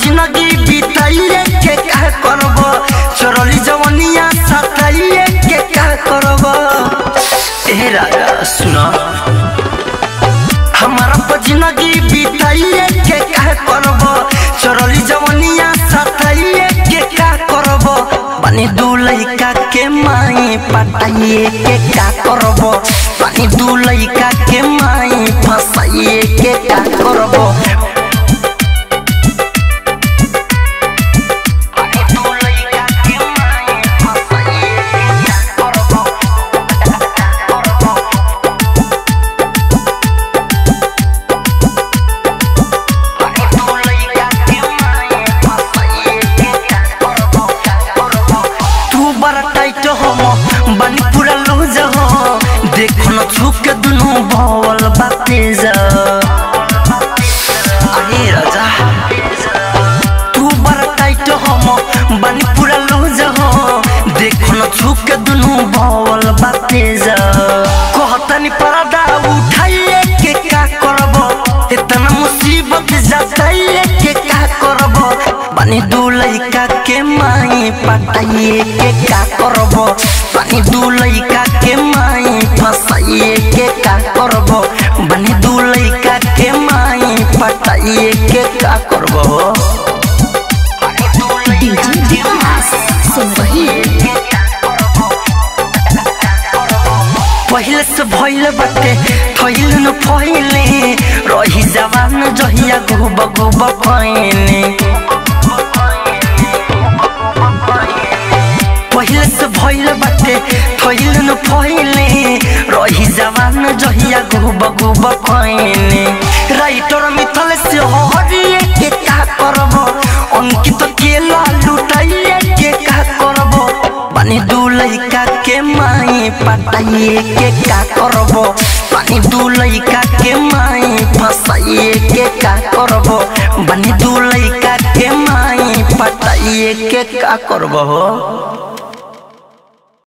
जिंदगी बिताइए के का करब चोरली जवनिया सताइए के का करब ए राजा सुना हमारा पर जिंदगी बिताइए के का करब चोरली जवनिया सताइए के का करब पानी दू लइका के माई पटाइए के का करब पानी दू लइका के माई फसाइए के का करब पानी दू लइका के माई फसाइए के का करब तू बड़ा टाइट हो बनी पूरा लूज हो देखो न छुक के दुनू भवल बाते जा अरे राजा तू बड़ा टाइट हो बनी पूरा लूज हो देखो न छुक के दुनू भवल बाते जा कहतनी पर्दा उठाइए के का करब इतना मुसीबत जताइए के का करब पानी दू लइका के माई पटाइए के का करब पानी दू लइका के माई फसाइए के का करब बनी दू लइका के माई पटाइए के का करब डीजे विकास सिमरही पहले से भइल बाटे थइल न फइले रही जवान जहिया गुब गुब फइने पहले से भइल बाटे थइल न फइले रही जवान जहिया गुब गुब फइने राइटर मिथल से हरिए के का करब अंकित केला लुटाइए के का करब पानी दू लइका के माई पटाइए के का करब पानी दू लइका के माई फसाइए के का करब बनी दू लइका के माई पटाइए के का करब हो